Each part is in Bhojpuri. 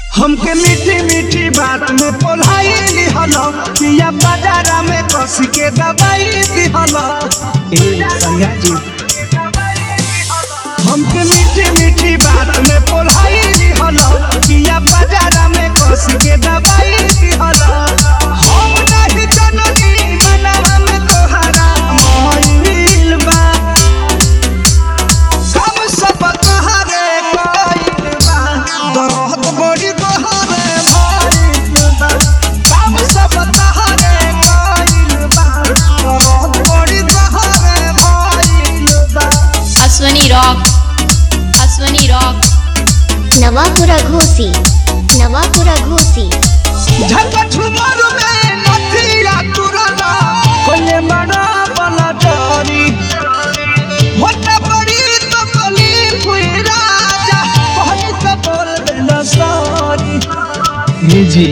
हमके मीठी मीठी बात में पोलाई दिहल पिया बाजारा में कस के दवाई दिहल ए संगा जी हमके मीठी मीठी बात में पोलाई दिहल पिया बाजारा में कस के दवाई दिहल हम नहीं जननी मनवा में तोहरा मोहिल बा हम सब तोहरे कइल बा दर्द बड़ी तोहरे भइल बा हम सब तोहरे कइल बा दर्द बड़ी तोहरे भइल बा अश्वनी रॉक अश्वनी रॉक नवापुरा घोसी नवापुरा घोसी झटक झुमर में नथिया तुरला कोले मना बला डरी होता बड़ी तो कली फुई राजा कहनी तो बोल देना सॉरी ये जी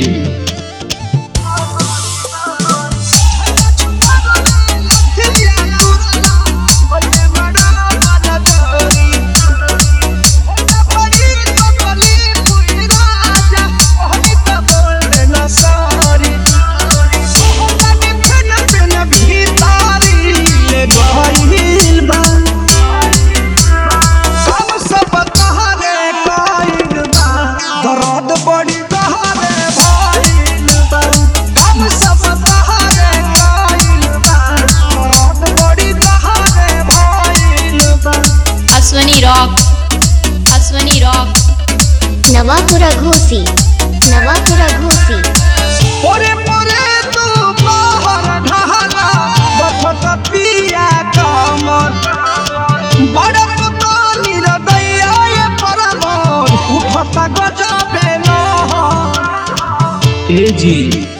दर्द बड़ी तहरे भइल बा हम सब तहरे कइल बा दर्द बड़ी तहरे भइल बा अश्वनी रॉक अश्वनी रॉक नवापुरा घोसी नवापुरा घोसी ओरे मोरे तू बाहर ढहला बफत पिया कमर बड़ पुतो निरदैया ये परमोर उठता गजबे लहर ए जी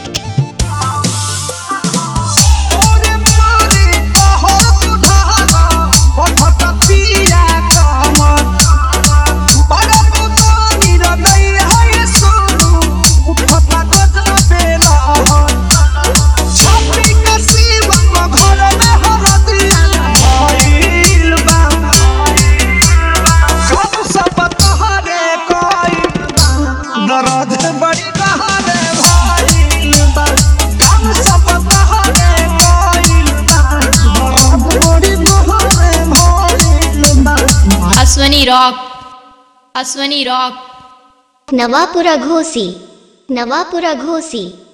ओरे मोरे बाहर तू ढहला बफत पिया कमर बड़ पुतो निरदैया ये सोनू उठता गजबे लहर छपरी के शिवम घर में हरदिया भइल बा सब सब तहरे कइल बा दर्द बड़ी तहरे भइल बा हम सब तहरे कइल बा दर्द बड़ी तहरे भइल बा अश्वनी रॉक अश्वनी रॉक नवापुरा घोसी नवापुरा घोसी